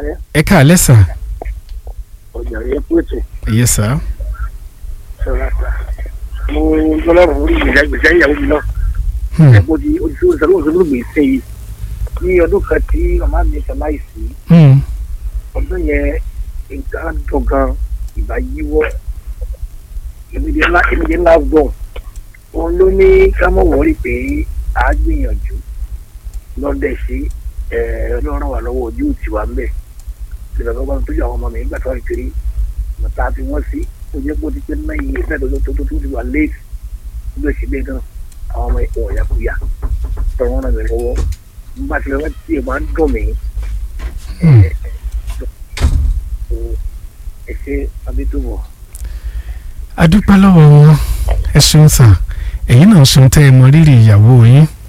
kálẹ̀ ẹ káalẹ́ sà ọjà rẹ̀ kú ètò yẹ sà sọ̀rọ̀ àtà. mo lọ́lọ́run orí ìgbésẹ̀ ìgbésẹ̀ ìyàwó mi náà Hmm, ẹ̀kọ́ di ojú ìṣòro òṣèlú gbèsè yìí ní ọdún kan tí màmá mi ṣaláìsí hmm, ọdún yẹn nǹkan dùn gan ìbá yíwọ́ èmìdí ńlá èmìdí ńlá gbọ̀n òun ló ní ká mọ̀ wọ́rí pé a gbìyànjú lọ́dẹ̀ sí ọlọ́run wà lọ́wọ́ ojú tiwa ń bẹ̀ ìgbà tó bá ń tójú àwọn ọmọ mi nígbà tó wà kiri mọ̀tá fi wọ́n sí ó jẹ́ pé ó ti pé náà yìí ẹ̀fẹ́ tó tó tó tó ti wà léèsì nígbà tí bẹ́ẹ̀ náà àwọn ọmọ ìpò ọ̀yà kò yá tọrọ wọn náà mi lọ́wọ́ nígbà tí wọ́n ti máa ń dùn mí hmm. ẹ ṣe abẹ́tòwọ̀. a dúpẹ́ lọ́wọ́ wọn ẹ ṣeun sà ẹ̀yin náà ṣeun tẹ́ ẹ mọ rírì ìyàwó yín